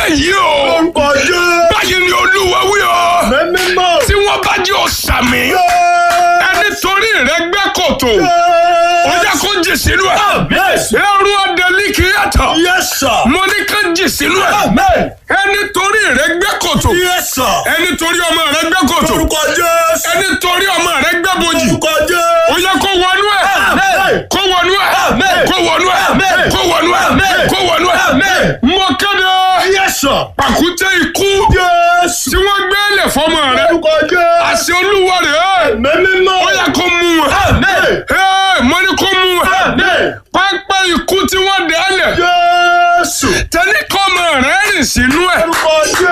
yìí o Orúkọ Jésù. báyìí ni olúwa wí o Mímọ́. tí wọ́n bá jẹ́ ọ̀sàmì ẹni torí rẹ̀ gbẹ́ kòtò ó yẹ kó jì sínú ẹ̀ Yes. ẹrú ọ̀dẹ̀lì kì í yàtọ̀ Yes, sir. mo ní ká jì sínú ẹ̀ Amen. ẹni torí rẹ̀ gbẹ́ kòtò Yes, sir. ẹni torí ọmọ rẹ̀ gbẹ́ kòtò Orúkọ Jésù. ẹni torí ọmọ rẹ̀ gbẹ́ bojì Orúkọ ó Jésù. yẹ kó wọnú ẹ̀ Amen. kó wọnú ẹ̀ Amen. kó wọnú ẹ̀ Amen. kó wọnú ẹ̀ Amen. kó wọnú ẹ̀ Amen. mo kéde Yes, sir. pàkúté ikú Jésù. tí wọ́n gbé lẹ̀ fọmọ rẹ̀ Orúkọ Jésù. àṣẹ olúwa rẹ̀ Mímọ́. ó yẹ kó mú wọn. Amen. Ẹ́, mo ní kó mú wọn. Amen. pápá ikú tí wọ́n dẹ̀ lẹ̀ Jésù. tẹ́lẹ̀ kọ́ ọmọ rẹ̀ rìn sínú ẹ̀ Orúkọ Jésù.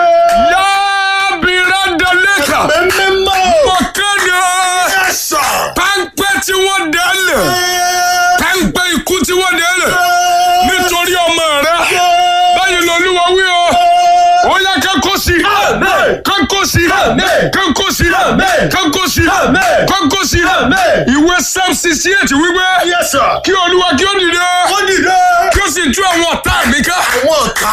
yábìrá dalẹ́kà Mímọ́. mo kéde Yes, sir. pápá tí wọ́n dẹ̀ lẹ̀ pápá ikú tí wọ́n dẹ̀ lẹ̀ nítorí ọmọ rẹ̀ báyìí lọ́lúwa wí o ó yẹ kánkó sí Amen. kánkó sí Amen. kánkó sí Amen. kánkó sí Amen. kánkó sí Amen. ìwé psalm sixty eight wípé Yes, sir. kí olúwa kí ó dìde Ó dìde. kí ó sì tú àwọn ọ̀tá mi ká. Àwọn ọ̀tá.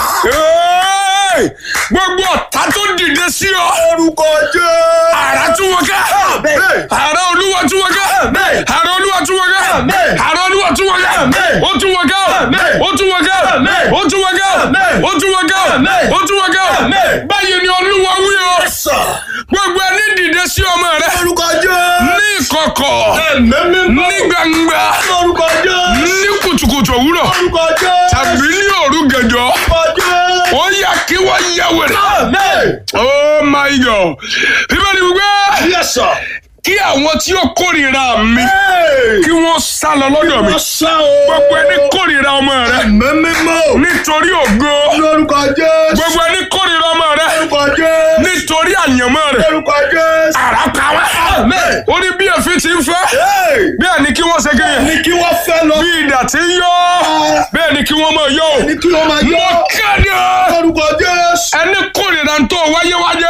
Ẹ́ẹ̀! gbogbo ọ̀tá tó dìde sí ọ Orúkọ Jésù. àrà tú wọn ká. Amen. àrà olúwa tú wọn ká. Amen. àrà olúwa tú wọn ká. Amen. àrà olúwa tú wọn ká. Amen. ó tú wọn ká. Amen. ó tú wọn ká. Amen. ó tú wọn ká. Amen. ó tú wọn ká. Amen. ó tú wọn ká. Amen. báyìí ni olúwa wí o. Yes, sir. gbogbo ẹni dìde sí ọmọ rẹ Orúkọ Jésù. ní ìkọ̀kọ̀ Mímọ́. ní gbangba Orúkọ Jésù. ní kùtùkùtù òwúrọ̀ Orúkọ Jésù. tàbí ní òru gànjọ́ Orúkọ Jésù. ó yà kí wọ́n yẹ wẹ̀rẹ̀. Amen. oh my god bíbélì wípé Yes, sir. kí àwọn tí ó kórìíra mi Hey. kí wọ́n sá lọ lọ́dọ̀ mi Wọ́n sá o. gbogbo ẹni kórìíra ọmọ rẹ Mímọ́. nítorí ògo Lórúkọ Jésù. gbogbo ẹni kórìíra ọmọ rẹ Lórúkọ Jésù. nítorí àyànmọ́ rẹ Lórúkọ Jésù. àrà pa wá Amen. ó ní bí èéfín ti ń fẹ́ Hey. bẹ́ẹ̀ ni kí wọ́n ṣe kéye Ní kí wọ́n fẹ́ lọ. bí idà ti ń yọ bẹ́ẹ̀ ni kí wọ́n máa yọ Ní kí wọ́n máa o yọ. mo kéde Lórúkọ Jésù. ẹni kórìíra tó wáyé wáyé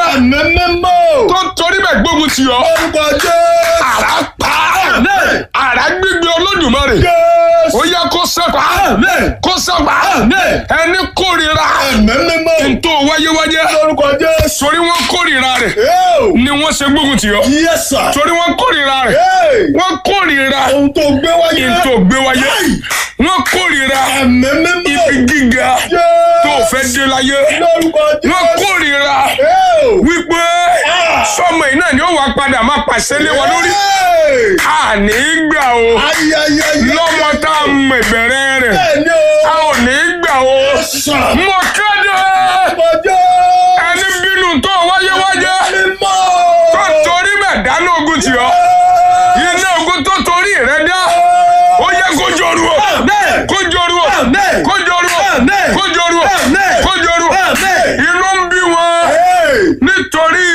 Mímọ́. tó torí bẹ́ẹ̀ gbógun tì ọ́ Lórúkọ Jésù. àrà pa Amen. àrà gbígbé olódùmarè Jésù. ó yẹ kó sẹ́pà Amen. kó sẹ́pà Amen. ẹni kórìíra Mímọ́. tó wáyé wáyé Lórúkọ Jésù. torí wọ́n kórìíra rẹ̀ Hey. ni wọ́n ṣe gbógun tì ọ́ Yes, sir. torí wọ́n kórìíra rẹ̀ Hey. wọ́n kórìíra Ohun tó gbé wáyé. tó gbé wáyé wọ́n kórìíra Mímọ́. ibi gíga tó fẹ́ dé láyé Lórúkọ Jésù. wọ́n kórìíra Hey. wípé sọmọ iná ni ó wà padà máa pàṣẹ lé wọn lórí Hey. àní gbà o Ayẹyẹ. lọ́mọ tá a mọ ìbẹ̀rẹ̀ rẹ̀ Bẹ́ẹ̀ni a o. ò ní gbà o Sàn. mo kéde Ọjọ́. ẹni bínú tó wáyé wáyé Mímọ́. tó torí bẹ̀ dáná ogun tì ọ́ iná ogun tó torí rẹ̀ dá ó yẹ kó joru o Amen. kó joru o Amen. kó joru o Amen. kó joru o Amen. kó joru o Amen. inú ń bí wọn Hey. nítorí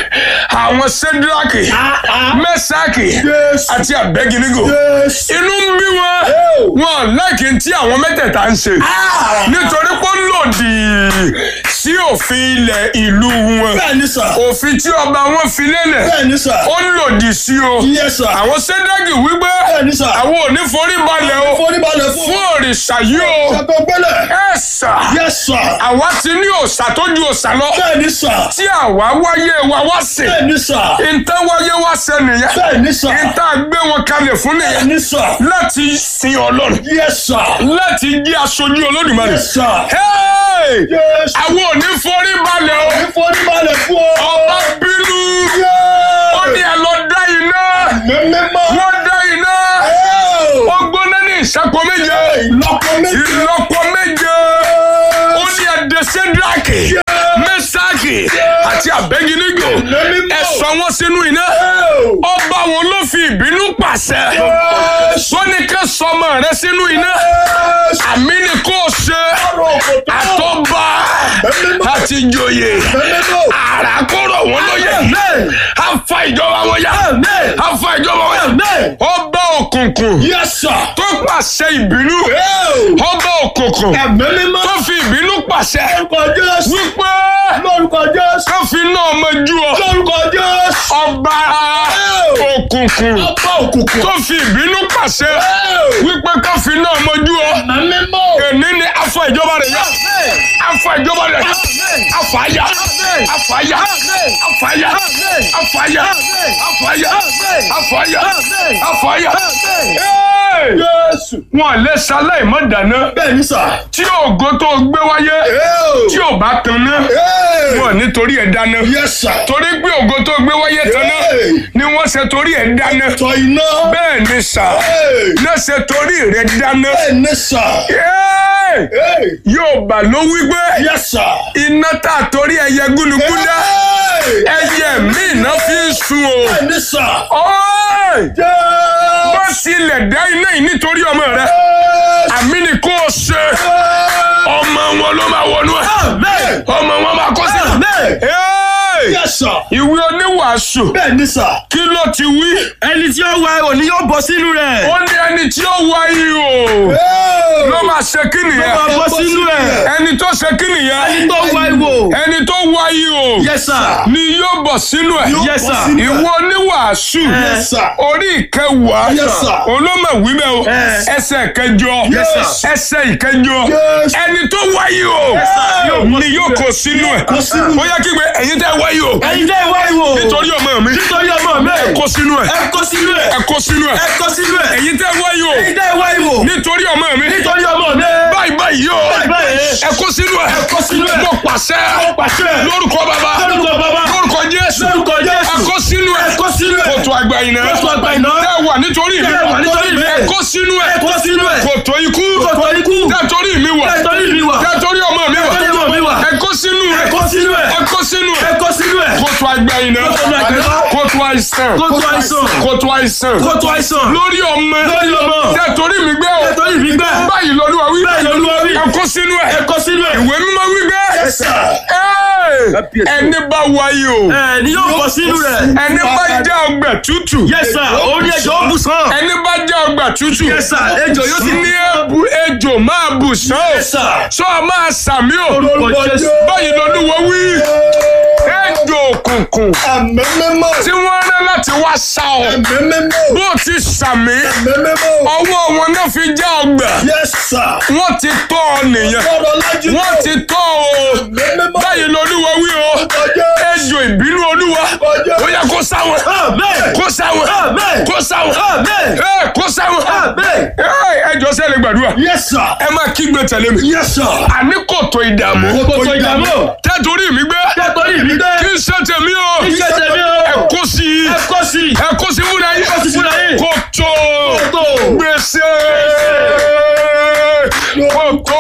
àwọn sẹ́dúrákì mẹ́sàkì Jésù. àti àbẹ́ginigo Jésù. inú ń bí wọn Hey. wọn láìkí tí àwọn mẹ́tẹ̀ẹ̀ta ń ṣe nítorí pé ó lòdì sí òfin ilẹ̀ ìlú wọn Bẹ́ẹ̀ni sà. òfin tí ọba wọn fi lélẹ̀ Bẹ́ẹ̀ni sà. ó lòdì sí o Yes, sir. àwọn sẹ́dágì wípé Bẹ́ẹ̀ni sà. àwọn ò ní forí balẹ̀ o Foríbalẹ̀ fún. fún òrìṣà yìí o Ṣàtọ̀ gbẹ́lẹ̀. ẹ sà Yes, sir. àwa ti ní òòṣà tó ju òòṣà lọ Bẹ́ẹ̀ni sà. tí àwa wáyé wa wá sìn Bẹ́ẹ̀ni sà. ìtàn wáyé wá ṣe nìyẹn Bẹ́ẹ̀ni sà. ìtàn gbé wọn kalẹ̀ fún nìyẹn Bẹ́ẹ̀ni sà. láti sin ọlọ́run Yes, sir. láti jẹ́ aṣojú olódùmarè. Yes, sir. Hey! Yes. àwọn ò ní forí balẹ̀ o Foríbalẹ̀ fún ọ. ọba bínú ó ní ẹ lọ dá iná Mímọ́. wọ́n dá iná ó gbóná ní ìṣàpọ̀ méje Ìlọ́pọ̀ méjì. ìlọ́pọ̀ méje ó ní ẹ̀dẹ̀ sẹ́díráàkì mẹ́sàkì àti àbẹ́gínígò ẹ sọ wọ́n sínú iná ọba wo ló fi ìbínú pàṣẹ wọ́n ní ká sọmọ rẹ sínú iná àmì ni kò ṣe àtọ́ba àti ìjòyè àràkọ́rọ̀ wọn lóye afa ìjọba wọn yá afa ìjọba wọn yá ọba òkùnkùn Yes, sir. tó pàṣẹ ìbínú ọba òkùnkùn Ẹ̀mí tó mímọ́. fi ìbínú pàṣẹ Lórúkọ Jésù. wípé Lórúkọ Jésù. ká fi náà mọjú ọ Lórúkọ Jésù. ọba òkùnkùn Ọba òkùnkùn. tó fi ìbínú pàṣẹ wípé ká fi náà mọjú ọ Ẹ̀mí mímọ́. èní ni afọ ìjọba rẹ yá afọ ìjọba rẹ yá afaya afaya afaya afaya afaya afaya afaya. Hey! Jésù. wọn lè ṣaláì mọ́ dáná Bẹ́ẹ̀ ni sà. tí ògo tó gbé wáyé tí ò bá tanná wọn nítorí ẹ̀ dáná Yes sir. torí pé ògo tó gbé wáyé tanná Hey! ni wọ́n ṣe torí ẹ̀ dáná Tọ iná. bẹ́ẹ̀ ni sà Hey! náà ṣe torí rẹ̀ dáná Bẹ́ẹ̀ ni sà. Hey! Hey! yóò bá ló wí pé Yes sir. iná tá a torí ẹyẹ gúnugún dá Hey! ẹyẹ míì náà fi ń sun o. Bẹ́ẹ̀ ni sà. Ọ́ì! Jésù. bó tilẹ̀ dá iná yìí nítorí ọmọ rẹ àmì ni kò ṣe ọmọ wọn ló máa wọnú ẹ Amen. ọmọ wọn máa kó sí. Amen. Ẹ́ẹ̀! Yes sir. ìwé oníwàásù Bẹ́ẹ̀ ni sà. kí ló ti wí. ẹni tí ó wá òní yóò bọ́ sínú rẹ̀. ó ní ẹni tí ó wá yìí o Hey! ló máa ṣe kí ó máa nìyẹn bọ́ sínú rẹ̀. ẹni tó ṣe kí nìyẹn ẹni tó wá ìwò. ẹni tó wá yìí o yes sir. ni yóò bọ̀ sínú ẹ̀ yes bọ́ sir. sínú ẹ̀. ìwé oníwàásù Yes sir. orí ìkẹwàá Yes, sir. olómọ wíbẹ̀ o Yes. ẹsẹ̀ kẹjọ Yes, sir. ẹsẹ̀ ìkẹjọ Yes. ẹni tó wáyé o sir. ni yóò kó sínú ẹ̀ kó sínú. ó yẹ kí gbé ẹ̀yin tẹ́ wáyé o ẹni tẹ́ wá ìwò. nítorí ọmọ mi nítorí ọmọ mi. ẹ kó sínú ẹ̀ ẹ kó sínú ẹ̀. ẹ kó sínú ẹ̀ ẹ kó sínú ẹ̀. ẹ̀yin tẹ́ wáyé o ẹni tẹ́ wá ìwò. nítorí ọmọ mi nítorí ọmọ mi. báyìí báyìí o Báyìí báyìí. ẹ kó sínú ẹ̀ ẹ kó sínú ẹ̀. mo pàṣẹ pàṣẹ. lórúkọ bàbá lórúkọ bàbá. lórúkọ Jésù lórúkọ Jésù. ẹ kó sínú ẹ̀ ẹ kó sínú ẹ̀. kòtò àgbà yìí náà kótó àgbà iná. tẹ́ wà nítorí mi Tẹ́ wà nítorí mi. ẹ kó sínú ẹ̀ ẹ kó sínú ẹ̀. kòtò ikú kótó ikú. tẹ́ torí mi wà ẹ torí mi wà. tẹ́ torí ọmọ mi torí ọmọ mi wà wà. ẹ kó sínú ẹ ẹ̀ kó sínú ẹ̀. ẹ kó sínú ẹ ẹ̀ kó sínú ẹ̀. kòtò àgbà yìí náà Kótó àgbà iná. kòtò àìsàn kótó àìsàn. kòtò àìsàn kótó àìsàn. lórí ọmọ lórí ọmọ. tẹ́ torí mi gbé o ẹ torí mi gbẹ. báyìí lọ́lúwa wí báyìí lolúwa wí. ẹ kó sínú ẹ̀ ẹ kó sínú ẹ̀. ìwé mímọ́ wí gbé Yes sir. Ẹ́ẹ̀! ẹni bá wáyé o ẹ ni yóò bọ́ sínú rẹ̀. ẹni bá já ọgbà tútù yes sir. òun ni ẹjọ́ ó bù sàn. ẹni bá já ọgbà tútù yes sir. ejò yóò sì ní ebu ejò máa bù sán o yes sir. sọ máa sàmí o orúkọ Jésù. báyìí lọ́lúwa wí ejò òkùnkùn Àmín mímọ́. tí wọ́n rán láti wá sá ọ Àmín mímọ́. bó ti sàmí Àmín mímọ́. ọwọ́ wọn náà fi já ọgbà Yes sir. wọ́n ti tọ́ ọ nìyẹn Ọ̀rọ̀ lájú wọ́n ti tọ́ ọ o Àmín mímọ́. báyìí lọ́lúwa wí o Ọjọ́. ejò ìbínú olúwa Ọjọ́. ó yẹ kó sáwọn amen. kó sáwọn amen. kó sáwọn amen. ẹ kó sáwọn amen. ẹ jọ sẹ́lẹ̀ gbàdúrà Yes sir. ẹ máa kígbe tẹ̀lé mi Yes sir. àní kòtò ìdààmú kòtò ìdààmú. tẹ́tòrí mi gbé kẹ́tọ́rì mi gbẹ. kí n ṣe tèmi o iṣẹ́ tẹ̀mí o. ẹ kó sí i ẹ kó sí. ẹ kó sí fúnra yín kó sí fúnra yín. kòtò kòtò. gbèsè kòtò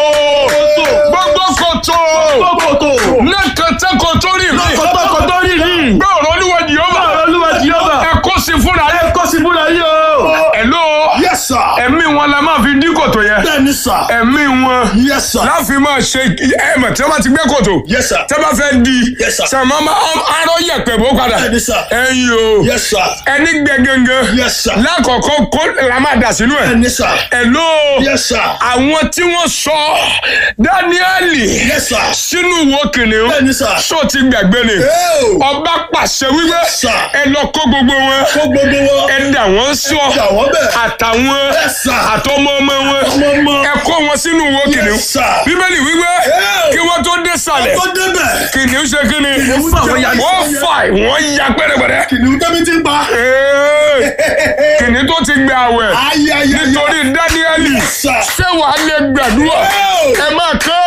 gbogbo kòtò kòtò. nẹ́kẹ̀tẹ́ kòtò rí mi kòtò kòtò rí rí. gbé ọ̀rọ̀ olúwa jìhóbà báwo olúwa jehova. ẹ kó sí fúnra ẹ yín kó sí fúnra yín o. ẹ ló Yes sir. ẹ̀mí wọn la máa fi dín kòtò yẹn Bẹ́ẹ̀ni sir. ẹ̀mí wọn Yes sir. láfi máa ṣe ẹ̀mọ̀ tí wọ́n bá ti gbẹ́ kòtò Yes sir. tẹ́ bá fẹ́ di Yes, sir. sàmọ́ arọ́ yẹ̀pẹ̀ bó padà Bẹ́ẹ̀ni sir. ẹ̀yin o Yes sir. ẹni gbẹ gangan Yes sir. lákọ̀ọ́kọ́ kó la máa dà sínú ẹ̀ Bẹ́ẹ̀ni sir. ẹ̀ ló Yes sir. àwọn tí wọ́n sọ dáníẹ́lì Yes sir. sínú wo kìnìún Bẹ́ẹ̀ni sir. sọ ti gbàgbé ni Eo. ọba pàṣẹ wípé Yes, sir. ẹ lọ kó gbogbo wọn Kó gbogbo wọn. ẹ dà wọ́n sọ Dà wọ́n bẹ̀. àtàwọn Yes, sir. àtọmọ ọmọ wọn Ọmọ ọmọ. ẹ kó wọn sínú wo kìnìún Yes, sir. bíbélì wípé Eo. kí wọ́n tó dé sàlẹ̀ Tó débẹ̀. kìnìún ṣe kí ni Kìnìún fà wọ́n ya. wọ́n fà wọ́n ya pẹ́rẹ́pẹ́rẹ́ Kìnìún tẹ́mi ti ń pa. Ee, kìnìún tó ti gbé àwẹ̀ Ayayaya. nítorí dáníẹ́lì sir. ṣé wàá lè gbàdúrà Eo. ẹ máa kọ́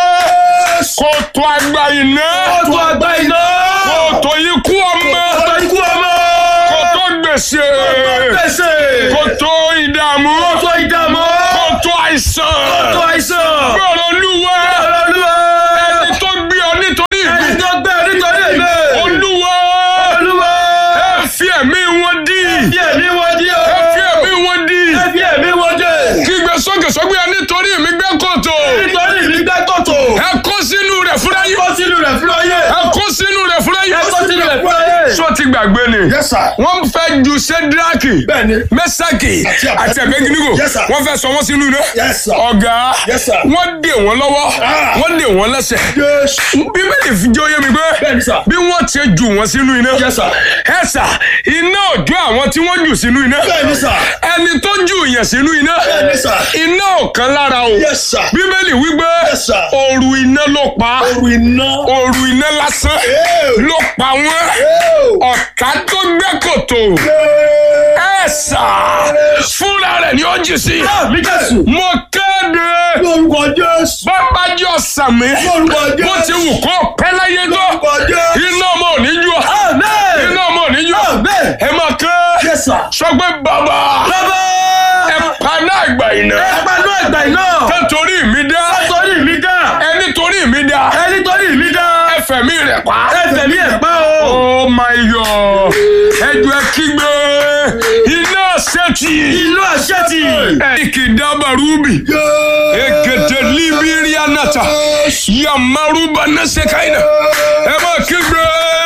kòtò àgbà iná kòtò àgbà iná. kòtò ikú ọmọ kòtò ikú ọmọ. kòtò gbèsè gbèsè. kòtò ìdààmú kòtò ìdààmú. kòtò àìsàn kòtò àìsàn. gbọ́dọ̀ olúwa olúwa. ẹni tó gbé ọ nítorí ẹni ìgbé tó gbẹ nítorí èmi. olúwa olúwa. ẹ fi ẹ̀mí wọn dí fi ẹ̀mí wọn dí o. ẹ fi ẹ̀mí wọn dí ẹ fi ẹ̀mí wọn dé. kígbe sókè sókè ẹ nítorí mi gbẹ́ kòtò nítorí mi gbẹ́ kòtò. ẹ kó sínú rẹ̀ fúnra yín kó sínú rẹ̀ fúnra yé. ẹ kó sínú rẹ̀ fúnra yín ẹ kó sínú rẹ̀ fúnra yé. sọ ti gbàgbé ni Yes sir. wọ́n fẹ́ ju sẹ́díráàkì Bẹ́ẹ̀ni. mẹ́sàkì Àti Abednego. àti ẹ̀bẹ́gínígò Yes, sir. wọ́n fẹ́ sọ wọ́n sínú iná Yes sir. ọ̀gá Yes, sir. wọ́n dè wọ́n lọ́wọ́ Ah. wọ́n dè wọ́n lẹ́sẹ̀ Jésù. bíbélì fi jẹ́ oyé mi pé Bẹ́ẹ̀ni sir. bí wọ́n ti jù wọ́n sínú iná Yes sir. ẹ sà iná òjò àwọn tí wọ́n jù sínú iná Bẹ́ẹ̀ni sir. ẹni tó jù yẹn sínú iná Bẹ́ẹ̀ni sir. iná ò kan lára o Yes sir. bíbélì wípé Yes, sir. ooru iná ló pa Oru iná. ooru iná lásán Eo. ló pa wọ́n Eo. ọ̀tá tó gbẹ́ kòtò ẹ̀ sà fúnra rẹ̀ ni ó jì sí. mi jésù. mo kéde Lórúkọ Jésù. bàbá jọ sàmì Lórúkọ Jésù. bó ti wù kó pẹ́ láyé tó Lórúkọ Jésù. iná ọmọ ò ní jù ọ́ amen. iná ọmọ ò ní jù ọ́ amen. ẹ máa ké Yes, sir. sọ pé bàbá bàbá. ẹ paná àgbà iná ẹ pàdé àgbà iná. ẹ torí mi dá torí mi dá. ẹni torí mi dá ẹni torí mi dá. ẹ fẹ̀mí rẹ̀ pa. ẹ tẹ̀mí ẹ̀ pa o. oh my god ẹjọ ẹ kígbe iná ṣẹ́tì inú àṣẹ́tì. ẹ̀kì dábàrúbì èkètè líbírí anata yamaruba nasekaina ẹ máa kígbe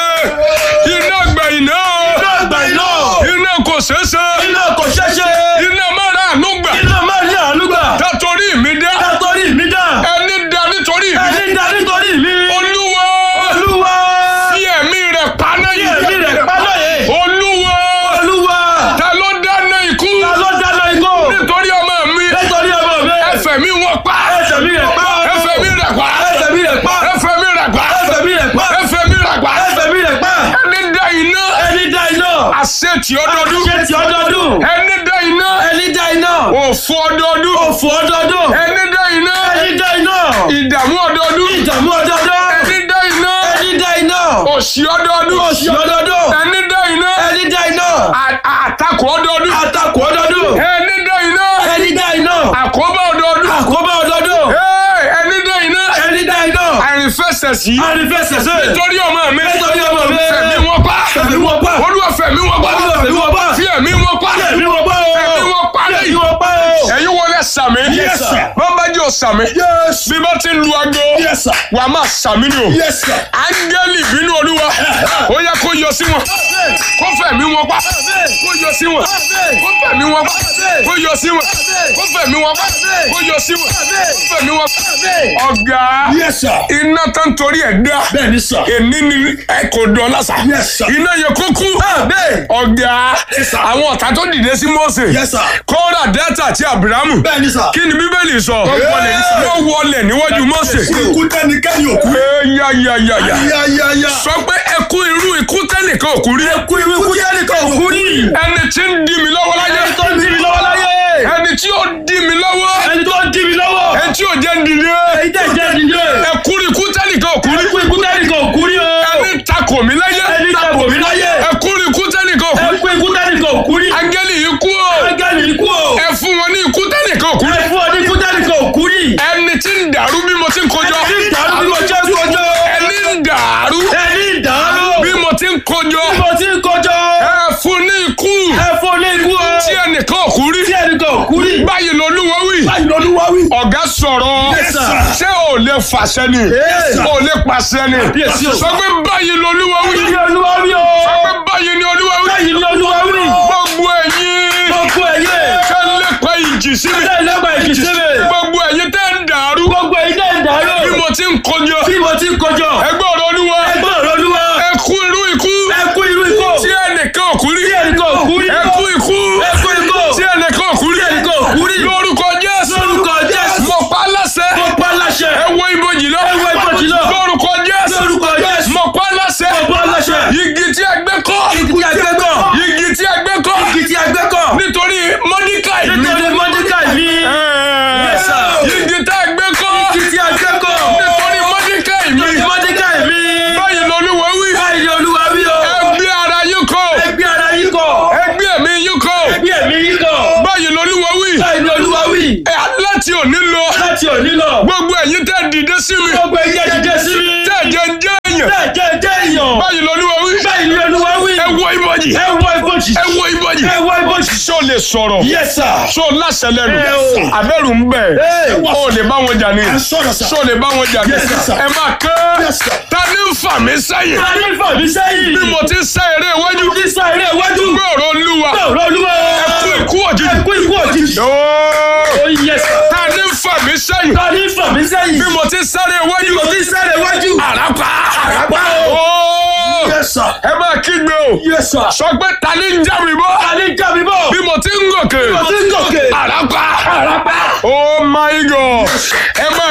iná gbà iná inú àgbà iná. iná kò ṣeéṣe iná kò ṣẹṣẹ. iná mara àánú gbà iná máa ní àánú gbà. tàtórí mi dá ẹ torí mi dá. ẹni dá nítorí mi ẹni dá nítorí mi. olúwa olúwa. fi ẹ̀mí rẹ̀ paná Bí yìí ẹ̀mí rẹ̀ pa lóye. olúwa olúwa. ta ló dáná ikú ta ló dáná ikú. nítorí ọmọ mi nítorí ọmọ mi. ẹfẹ̀ mi wọ́n pa ẹsẹ̀ mi rẹ̀ pa. ẹfẹ̀ mi rẹ̀ pa ẹsẹ̀ mi rẹ̀ pa. ẹfẹ̀ mi rẹ̀ pa ẹsẹ̀ mi rẹ̀ pa. ẹfẹ̀ mi rẹ̀ pa ẹsẹ̀ mi rẹ̀ pa. ẹni dá iná ẹni dá iná. àṣetì ọdọọdún ṣe ti ọdọọdún. ẹni dá iná ẹni dá iná. òfò ọdọọdún òfò ọdọọdún. ẹni dá iná ẹni dá iná. ìdààmú ọdọọdún ìdààmú ọdọọdún. ẹni dá iná ẹni dá iná. òṣì ọdọọdún òṣì ọdọọdún. ẹni dá iná ẹni dá iná. à- àtakò ọdọọdún àtakò ọdọọdún. ẹni dá iná ẹni dá iná. àkóbá ọdọọdún àkóbá ọdọọdún. Hey, ẹni dá iná ẹni dá iná. àìrìnfẹsẹsì àrífẹsẹsẹ. nítorí ọmọ mi nítorí ọmọ mi. fẹ̀mí wọn pa Fẹ̀mí wọn pa. olúwa fẹ̀mí wọn pa Olúwa fẹ̀mí wọn pa. fi ẹ̀mí wọn pa ẹ̀mí wọn pa o. ẹ̀mí wọn pa ẹ̀mí lẹ́yìn wọn pa o. ẹ̀yin wọlé sàmì Yes, sir. bàbá jẹ́ sàmì Yes. bí bá ti lu aago Yes, sir. wà á máa sàmì ni o Yes, sir. áńgẹ́lì bínú olúwa ó yẹ kó yọ sí wọn kó fẹ̀mí wọn pa kó yọ sí wọn kó fẹ̀mí wọn pa kó yọ sí wọn kó fẹ̀mí wọn pa kó yọ sí wọn kó fẹ̀mí wọn pa ọ̀gá Yes, sir. iná tó ń torí ẹ̀ dá Bẹ́ẹ̀ni, sir. èní ni ẹ kò dán lásà Yes, sir. iná yẹ kó kú Amen. ọ̀gá Yes, sir. àwọn ọ̀tá tó dìde sí Mósè Yes, sir. kóra dẹ́tà àti abrahamu Bẹ́ẹ̀ni, sir. kí ni bíbélì sọ wọ́n wọlé níwájú Mósè Ikú tẹ́nikẹ́ni òkú. yáyáyáyá Yáyáyá. sọ pé ẹkú irú ikú tẹ́nìkan ò kú rí Ikú ikú tẹ́nìkan òkú rí. ẹni tí ń dí mi lọ́wọ́ láyé ẹni tó ń dí mi lọ́wọ́ láyé. ẹni tí ó dí mi lọ́wọ́ ẹni tó ń dí mi lọ́wọ́. ẹni tí ò jẹ́ ń dìde èyí tẹ̀ jẹ́ ìdílé. ẹkú ikú tẹ́nìkan ò kú rí ẹkú ikú tẹ́nìkan ò kú rí o. ẹni takò mí láyé ẹni takò mí láyé. ẹkú ikú tẹ́nìkan ò kú rí ẹkú ikú tẹ́nìkan ò kú rí. áńgẹ́lì yìí kú o ángẹ́lì ikú o. ẹ fún wọn ní ikú tẹ́nìkan ò kú rí ẹ fún ọ ní ikú tẹ́nìkan ò kú rí. ẹni tí ń dàrú bí mo ti ń kojọ ẹni ìdàrú bí mo jẹ́ kọjọ́. ẹni ń dàrú ẹni ìdàrú. bí mo ti ń kojọ bí mo ti ń kọjọ́. ẹ fún ní ikú ẹ fún ọ ní ikú o. tí ẹnìkan ò kú rí tí ẹnìkan ò kú rí. báyìí lolúwa wí Báyìí lọ́lúwa wí. ọ̀gá sọ̀rọ̀ Yes, sir. ṣé ò lè fàṣẹ ni Yes, sir. ò lè pàṣẹ ni Yes, sir. sọ pé báyìí lolúwa wí Báyìí ni olúwa wí o. sọ pé báyìí ni olúwa wí Báyìí ni olúwa wí. gbogbo ẹ̀yin Gbogbo ẹ̀yẹ. tẹ́ ń lépa ìjì sí mi Ṣé ìlẹ́gbà ìkìsílẹ̀? gbogbo ẹ̀yin tẹ́ ń dàrú Gbogbo ẹ̀yẹ tẹ̀ ń dàrú. bí mo ti ń kojọ Bí mo ti ń kọjọ́. ẹgbẹ́ ọ̀rọ̀ olúwa Ẹgbẹ́ ọ̀rọ̀ olúwa. ẹ kú irú ikú Ẹ kú irú ikú. tí ẹnìkan ò kú rí Tí ẹnìkan ò kú rí. ẹ kú ikú Ẹ kú ikú. tí ẹnìkan ò kú rí Tí ẹnìkan ò kú rí. lórúkọ Jésù Lórúkọ Jésù. mo pa á láṣẹ Mo pa láṣẹ. ẹ wo ibojì lọ Ẹ wo ibojì lọ. lórúkọ Jésù Lórúkọ Jésù. mo pa á láṣẹ Mo pa láṣẹ. igi tí a gbẹ́ kọ́ Igi tí a gbẹ́ kọ́. igi tí a gbẹ́ kọ́ Igi tí a gbẹ́ kọ́. nítorí Mọ́díkàì mi Nítorí Mọ́dékàì mi. Yes, sir. igi tí a gbẹ́ kọ́ Igi tí a gbẹ́ kọ́. nítorí Mọ́díkàì mi Nítorí Mọ́dékàì mi. báyìí lolúwa wí Báyìí ni olúwa wí o. ẹgbẹ́ ara yín kọ́ Ẹgbẹ́ ara yín kọ̀. ẹgbẹ́ mi yín kọ́ Ẹgbẹ́ ẹ̀mí yín kọ̀. báyìí lolúwa wí Báyìí ni olúwa wí. ẹ láti òní lọ Láti òní lọ. gbogbo ẹ̀yin tẹ́ dìde sí mi Gbogbo ẹ̀yẹ dìde sí mi. tẹ́ jẹ́ ń jẹ́ èèyàn Bẹ́ẹ̀ jẹ́ jẹ́ èèyàn. báyìí lolúwa wí Báyìí ni olúwa wí. ẹ wo ibojì Ẹ wọ ibojì. ẹ wo ibojì Ẹ wọ ibojì. ṣó lè sọ̀rọ̀ Yes sir. ṣó láṣẹ lẹ́nu Ẹ o. abẹ́rù ń bẹ̀ Ẹ. ó lè bá wọn jà ní Ẹ sọ̀rọ̀ sà. ṣó lè bá wọn jà ní Yes, sir. ẹ máa kẹ́ Yes, sir. ta ní ń fà mí sẹ́yìn Ta ní fà mí sẹ́yìn? bí mo ti ń sẹ́ eré iwájú Mo ti sá eré iwájú. gbé ọ̀rọ̀ olúwa Ọ̀rọ̀ olúwa. ẹ kú ikú òjijì Ẹ kú ikú òjijì. Ooo. Oh yes sir. ta ní ń fà mí sẹ́yìn Ta ní fà mí sẹ́yìn? bí mo ti ń sáré iwájú Mo ti sá eré iwájú. àràpá Àràpá o. Ooo. Yes, sir. ẹ máa kígbe o Yes, sir. sọ pé ta ní ń já mi bọ́ Ta ní já mi bọ̀? bí mo ti ń gòkè Mo ti ń gòkè. àràpá Àràpá. oh my god ẹ máa kígbe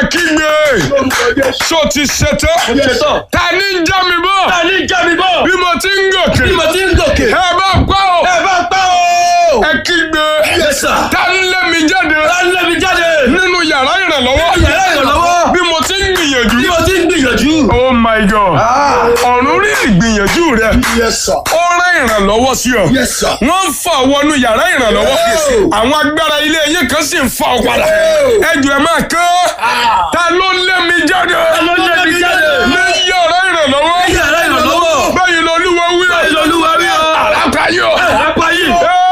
kígbe so ti ṣetán ṣetán. ta ni ń já mi bọ́ Ta ní já mi bọ̀? bí mo ti ń gòkè Bí mo ti ń gòkè. ẹ bá pa o Ẹ bá pa o. ẹ kígbe Yes sir. ta ń lé mi jáde Ta ń lé mi jáde? nínú yàrá ìrànlọ́wọ́ Yàrá ìrànlọ́wọ́. bí mo ti ń gbìyànjú Bí mo ti ń gbìyànjú. oh my god ọ̀run rí ìgbìyànjú rẹ Yes, sir. ó rán ìrànlọ́wọ́ sí ọ Yes, sir. wọ́n ń fa wọnú yàrá ìrànlọ́wọ́ àwọn agbára ilé yín kan sì ń fa ọ padà ẹjọ ẹ máa kán ta ló lé mi jáde Ta ló lé mi jáde? ní yàrá ìrànlọ́wọ́ Yàrá ìrànlọ́wọ́. báyìí lọ́lúwa wí Báyìí lolúwa wí o. àràkà yọ Àpá yìí.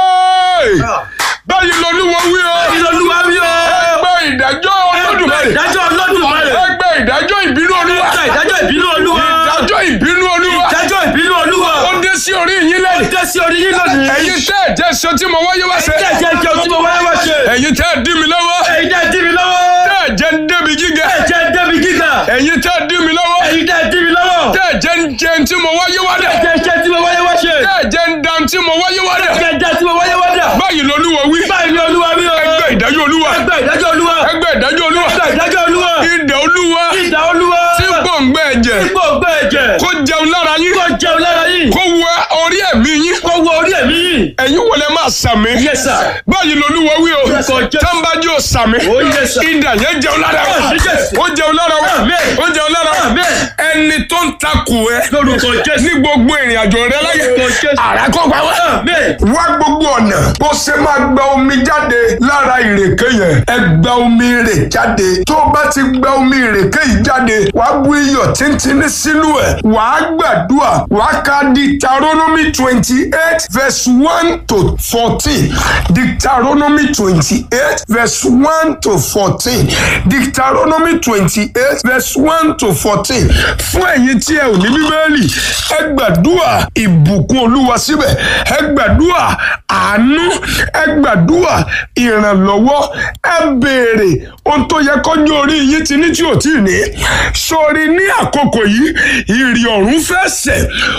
báyìí lọ́lúwa wí o Báyìí lolúwa wí o. ẹgbẹ́ ìdájọ́ olódùmarè Ìdájọ́ Olódùmarè. ẹgbẹ́ ìdájọ́ ìbínú olúwa Ìdájọ́ ìbínú Olúwa. ìdájọ́ ìbínú olúwa Ìdájọ́ ìbínú Olúwa. ó dé sí orí yín lẹ́yìn Dé sí orí yín lónìí. ẹ̀yin tẹ́ ẹ̀ jẹ́ sọ tí mo wáyé wá ṣe Ẹ̀jẹ̀ jẹ́ kí o tí mo wáyé wá ṣe. ẹ̀yin tẹ́ ẹ̀ dí mi lọ́wọ́ Ẹ̀yin tẹ́ dí mi lọ́wọ́. tẹ́ ẹ̀ jẹ́ ń débi gíga Ẹ̀jẹ̀ débi gíga. ẹ̀yin tẹ́ ẹ̀ dí mi lọ́wọ́ Ẹ̀yin tẹ́ dí mi lọ́wọ́. tẹ́ ẹ̀ jẹ́ ń jẹun tí mo wáyé wá dẹ̀ Ẹ̀jẹ̀ jẹ́ tí mo wáyé wá ṣe. tẹ́ ẹ̀ jẹ́ ń dan tí mo wáyé wá dẹ̀ Ẹ̀jẹ̀ jẹ́ tí mo wáyé wá dà. báyìí lolúwa wí Báyìí ni Olúwa wí o. ẹgbẹ́ ìdájọ́ olúwa Ẹgbẹ́ ìdájọ́ Olúwa. ẹgbẹ́ ìdájọ́ olúwa Ẹgbẹ́ ìdájọ́ Olúwa. ìdá olúwa Ìdá Olúwa. tí gbòǹgbẹ́ ẹ̀jẹ̀ Ipò ògbẹ́ ẹ̀jẹ̀. kó jẹun lára yín Kó jẹun lára yìí. kó wọ orí ẹ̀mí yín Kó wọ orí ẹ̀mí yìí. ẹ̀yin wọlé máa sàmì Yes, sir. báyìí lolúwa wí o Orúkọ Jésù. tánbájú ò sàmì Oh, yes, sir. ìdá yẹn jẹun lára wa Àmín, Jésù. ó jẹun lára wa Àmín. ó jẹun lára wa Àmín. ẹni tó ń takò ẹ Lórúkọ Jésù. ní gbogbo ìrìn àjò rẹ láyé Lórúkọ Jésù. àràkọ́gbà wa Àmín. wá gbogbo ọ̀nà bó ṣe máa gba omi jáde lára ìrèké yẹn ẹ gba omi rè jáde tó o bá ti gba omi ìrèké yìí jáde wàá bu iyọ̀ tíntínní sínú ẹ̀ wàá gbàdúrà wàá ka Deuteronomy twenty eight verse one to fourteen Deuteronomy twenty eight verse one to fourteen Deuteronomy twenty eight verse one to fourteen fún ẹ̀yin tí ẹ ò ní bíbélì ẹ gbàdúrà ìbùkún olúwa síbẹ̀ ẹ gbàdúrà àánú ẹ gbàdúrà ìrànlọ́wọ́ ẹ béèrè ohun tó yẹ kọjú orí yín ti ní tí ò tí ì ní sórí ní àkókò yìí ìrì ọ̀run fẹ́ sẹ̀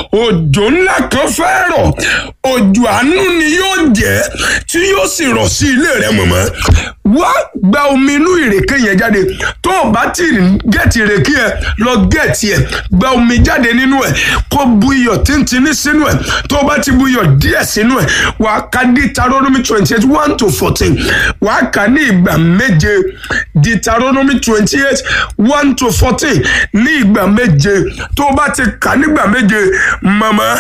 òjò ńlá kan fẹ́ rọ̀ òjò àánú ni yóò jẹ́ tí yóò sì rọ̀ sí ilé rẹ mọ̀mọ́ wá gba omi inú ìrèké yẹn jáde tó o bá ti gẹ̀ẹ́tì ìrèké ẹ lọ gẹ̀ẹ́tì ẹ gba omi jáde nínú ẹ kó bu iyọ̀ tíntìní sínú ẹ tó o bá ti bu iyọ̀ díẹ̀ sínú ẹ wà á ka Deuteronomy twenty eight one to fourteen wà á kà ní ìgbà méje Deuteronomy twenty eight one to fourteen ní ìgbà méje tó o bá ti kà nígbà méje màmá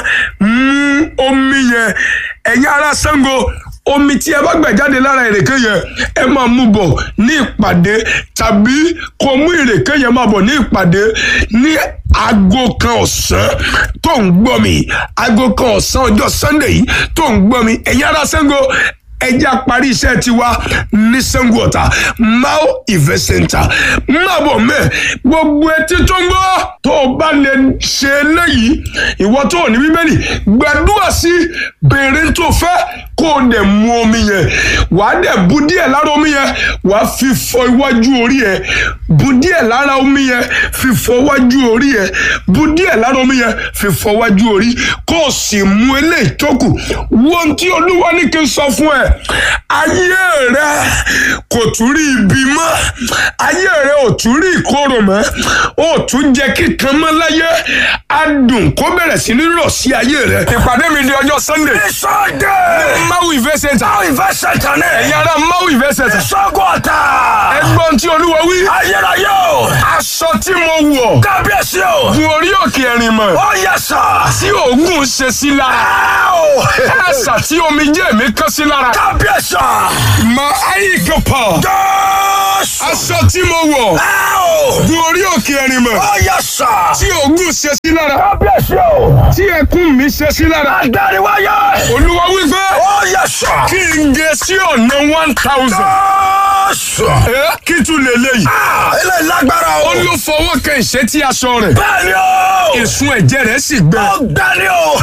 mú omi yẹn ẹ̀yin ará Ṣàngó omi tí ẹ bá gbà jáde lára ìrèké yẹn ẹ máa mú bọ̀ ní ìpàdé tàbí kó mú ìrèké yẹn máa bọ̀ ní ìpàdé ní aago kan ọ̀sán tó ń gbọ́ mi aago kan ọ̀sán ọjọ́ Sunday yìí tó ń gbọ́ mi ẹ̀yin ará Ṣàngó ẹjẹ́ àparí iṣẹ́ tiwa ní Ṣàngó Ọ̀tà Mao Event Center má bọ̀ mẹ́ gbogbo etí tó ń gbọ́ tó o bá lè ṣe eléyìí ìwọ tó ò ní bíbélì gbàdúrà sí béèrè tó fẹ́ kó o dẹ̀ mu omi yẹn wàá dẹ̀ bu díẹ̀ lára omi yẹn wàá fi fọ iwájú orí yẹn bu díẹ̀ lára omi yẹn fi fọ iwájú orí yẹn bu díẹ̀ lára omi yẹn fi fọ iwájú orí kó o sì mu eléyìí tó kù wọ́n tí olúwa ní kí n sọ fún ẹ ayé rẹ kò tún rí ibi mọ́ ayé rẹ ò tún rí ìkorò mọ́ ó tún jẹ kíkan mọ́ láyé adùn kó bẹ̀rẹ̀ sí ní rọ̀ sí ayé rẹ. ìpàdé mi di ọjọ́ sunday. Sunday. Mau Event Center. How invest center ní. ẹ̀yin ará Mau Event Center. Ṣàngó Ọ̀tà. ẹgbọ́n tí olúwa wí. Ayérayé o. aṣọ tí mo wọ̀. Kábíyèsí o. gun orí òkè ẹ̀rìn mọ̀. Ó yẹ sà. tí òògùn ṣe sí lára. ẹ̀sà tí omijé mi kán sí lára. Kábíyèsí o. mà áyì kan pọ̀. Jésù. aṣọ tí mo wọ̀. gun orí òkè ẹ̀rìn mọ̀. Ó yẹ sà. tí òògùn ṣe sí lára. Kábíyèsí o. tí ẹkún mi ṣe sí lára. Adáríwáyé. olúwa wí pé Ó yẹ sà. kí n gé sí ọ̀nà one thousand. Jésù. ẹ kí tún lè léyìí. Ah, Ilé lágbára o. ó ló fọwọ́ kan ìṣẹ́tí aṣọ rẹ̀. Bẹ́ẹ̀ni o. ìsun ẹ̀jẹ̀ rẹ̀ sì gbẹ. Ọ̀gbẹ́ni o.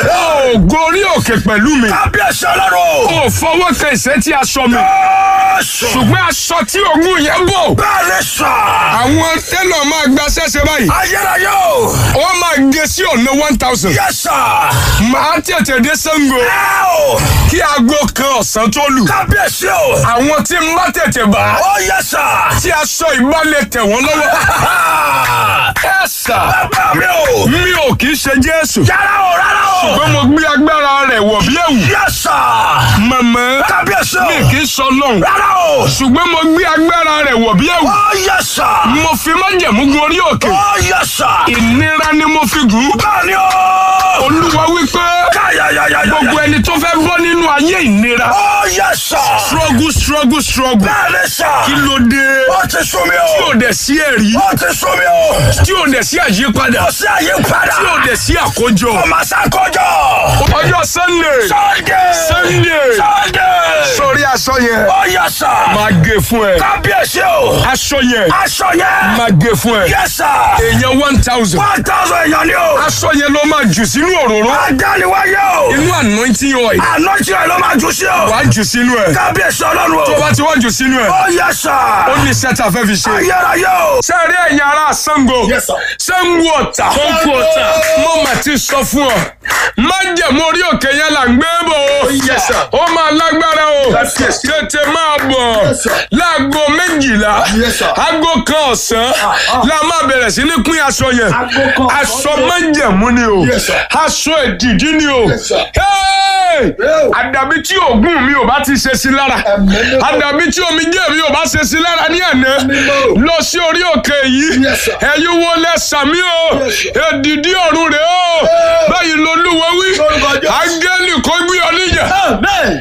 ó gorí òkè pẹ̀lú mi. Kábíyèsí ọlọ́run. ó fọwọ́ kan ìṣẹ́tí aṣọ mi. Jésù. ṣùgbọ́n aṣọ tí òun yẹn bọ̀. Bẹ́ẹ̀ni sà. àwọn tẹ́lọ̀ máa gba ṣẹ́ṣẹ́ báyìí. Ayérayé o. wọ́n máa gé sí ọ̀nà one thousand. Yẹ sà. màá tètè dé Ṣàngó Ẹ o. kí aago kan ọ̀sán tó lù. Kábíyèsí o. àwọn tí ń bá tètè bá Ó yẹ sà. tí aṣọ ìbálẹ̀ tẹ̀ wọ́n wọ́n lọ́wọ́. ẹ sà Bàbá mi o. mi ò kì í ṣe Jésù. Yàrá o rárá o. ṣùgbọ́n mo gbé agbára rẹ̀ wọ̀ bí ẹ̀wù. Yes sir. màmá Kábíyèsí mi o. kì í sọ lọ́hùn. Rárá o. ṣùgbọ́n mo gbé agbára rẹ̀ wọ̀ bí ẹ̀wù. Oh yes sir. mo fi májẹ̀mú gun orí òkè. Oh yes sir. ìnira ni mo fi gùn. Bẹ́ẹ̀ni o. olúwa wípé Káyàyàyàyà. gbogbo ẹni tó fẹ́ bọ́ nínú ayé ìnira. Oh yes sir. struggle struggle struggle. Bẹ́ẹ̀ni sir. kí ló dé. Ó ti sún mi tí o. ò dẹ̀ sí ẹ̀rí. Ó ti sún mi o. tí ò dẹ̀ sí àyípadà. Ó sí àyípadà. tí ò dẹ̀ sí àkójọ. Ọmọ sàkójọ. ọjọ́ sunday. Sunday. Sunday. Sunday. sórí aṣọ yẹn. Oh yes sir. máa gé fún ẹ. Kábíyèsí o. aṣọ yẹn. Aṣọ yẹn. máa gé fún ẹ. Yes sir. èèyàn one thousand. One thousand èèyàn ni o. aṣọ yẹn ló máa jù sínú òróró. Adániwáyé o. inú anointing oil. Àná tí ẹ ló máa jù sí o. wàá jù sínú ẹ. Kábíyèsí ọlọ́run o. tó bá ti wá jù sínú ẹ. Oh yes sir. ó ní sẹ́tà fẹ́ fi ṣe. Ayérayé o. sẹ́ẹ̀rí ẹ̀yin ará Ṣàngó. Yes, sir. Ṣàngó Ọ̀tà. Ṣàngó Ọ̀tà. mo mà ti sọ fún ọ. májẹ̀mú orí òkè yẹn là ń gbé bò ó. Yes, sir. ó máa lágbára o. Yes, yes. tètè máa bọ̀. Yes, sir. láago méjìlá. Yes, sir. aago kan ọ̀sán. la máa bẹ̀rẹ̀ sí ní pín aṣọ yẹn. Aago kan aṣọ ọ̀sán. májẹ̀mú ni o. Yes, sir. aṣọ èdìdí ni o. Yes, sir. Hey! Yeah. àdàbí tí òògùn mi ò bá ti ṣe sí lára. Amen. àdàbí tí omijé mi ò bá ṣe sí lára ní àná Mímọ́. lọ sí orí òkè yìí Yes, sir. ẹ̀yin wo lẹ sàmí o Yes, sir. èdìdí ọ̀run rẹ̀ o Yeah. báyìí lolúwa wí Lórúkọ Jésù. áńgẹ́lì kó gbé ọ níjà Amen.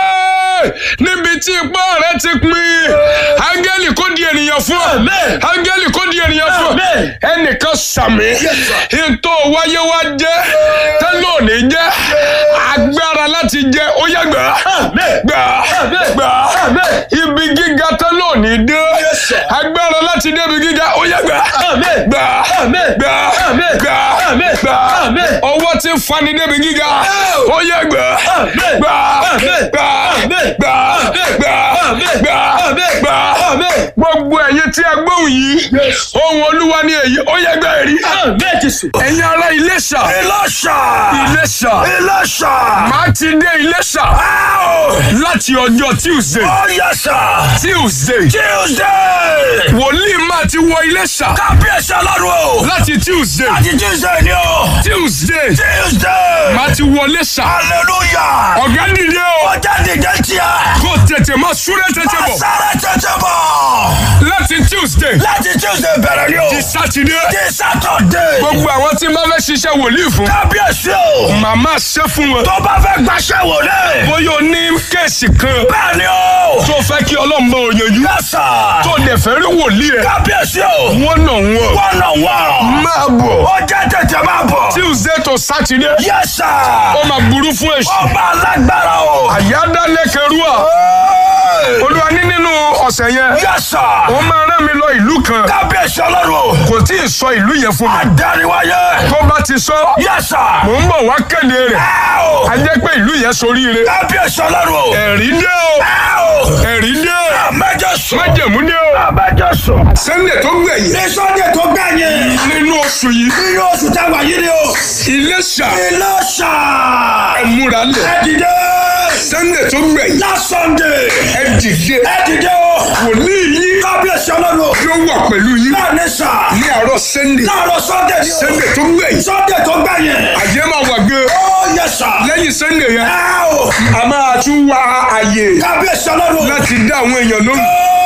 Hey! níbi tí ipá rẹ ti pin áńgẹ́lì kó di ènìyàn fún ọ Amen. áńgẹ́lì kó di ènìyàn fún ọ Amen. ẹnìkan sàmí sir. ìtò wáyé wá jẹ́ tẹ́lẹ̀ òní jẹ́ agbára láti jẹ́ ó yá gbà Amen. gbà Amen. gbà Amen. ibi gíga tẹ́lẹ̀ òní dé Yes, sir. agbára láti dé ibi gíga ó yá gbà Amen. gbà Amen. gbà Amen. gbà Amen. gbà Amen. ọwọ́ tí ń fani débi gíga ó yá gbà Amen. gbà Amen. gbà Amen. gbà Amen. gbà Amen. gbà Amen. gbà Amen. gbogbo ẹ̀yin tí a gbóhùn yìí Yes. ohun olúwa ni èyí ó yá gbà èrí Amen Jésù. ẹ̀yin ará Iléṣà Ìlọ́ṣà. Iléṣà Ìlọ́ṣà. máa ti dé Iléṣà Áò. láti ọjọ́ Tuesday Oh yes sir. Tuesday Tuesday. wòlíì máa ti wọ Iléṣà Kábíyèsí ọlọ́run o. láti Tuesday Láti Tuesday ni o. Tuesday Tuesday. máa ti wọ Iléṣà Hallelujah. ọ̀gá dìde o Ọjà dìde tíya. kó tètè máa súré tètè bọ̀ Sáré tètè bọ̀. láti Tuesday Láti Tuesday bẹ̀rẹ̀ ni o. di Saturday Di Saturday. gbogbo àwọn tí máa fẹ́ ṣiṣẹ́ wòlíì fún Kábíyèsí o. màmá ṣe fún wọn Tó bá fẹ́ gbaṣẹ́ wò lé. bóyá o ní kéèsì kan Bẹ́ẹ̀ ni o. tó fẹ́ kí Ọlọ́run bá òyìnbó Yes sir. tó dẹ̀ fẹ́ rí wòlíì ẹ̀ Kábíyèsí o. wọ́n nà wọ́n Wọ́n nà wọ́n. máa bọ̀ Ọjà tètè máa bọ̀. Tuesday to Saturday Yes sir. ó máa burú fún èṣù Ọba alágbára o. àyádálẹ́kẹrúà Hey. olúwa ní nínú ọ̀sẹ̀ yẹn Yes sir. ó máa rán mi lọ ìlú kan Kábíyèsí ọlọ́run o. kò tí ì sọ ìlú yẹn fún mi Adániwáyé. tó bá ti sọ Yes sir. mò ń bọ̀ wá kéde rẹ̀ Ẹ o. a jẹ́ pé ìlú yẹn soríire Kábíyèsí ọlọ́run o. ẹ̀rí dé o Ẹ o. ẹ̀rí dé Àmẹ́jọ sùn. májẹ̀mú dé o Àmẹ́jọ sùn. Sunday tó gbẹ̀yìn Ní Sunday tó gbẹ̀yìn. nínú oṣù yìí Nínú oṣù táwa yìí ni o. Iléṣà Ìlọ́ṣà. ẹ múra lẹ̀ Ẹ dìde. Sunday tó gbẹ̀yìn Last Sunday. ẹ dìde Ẹ dìde o. wòlíì yìí Kábíyèsí ọlọ́run o. yóò wà pẹ̀lú yín Láàrin sà. ní àárọ̀ Sunday Láàárọ̀ Sunday ni o. Sunday tó gbẹ̀yìn Sunday tó gbẹ̀yìn. àjẹ́ máa wà gan Ó yẹ sà. lẹ́yìn Sunday yẹn Ẹ o. a máa tún wá àyè Kábíyèsí ọlọ́run o. láti dá àwọn èèyàn lóhùn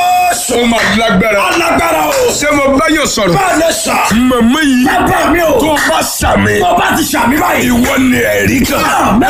Ó ó máa lágbára alágbára o. ṣé mo bá yàn sọ̀rọ̀ Báyọ̀ sà. màmá yìí Bàbá mi o. tó bá sàmì Tó bá ti sàmì báyìí. ìwọ ni ẹ̀rí kan Àmín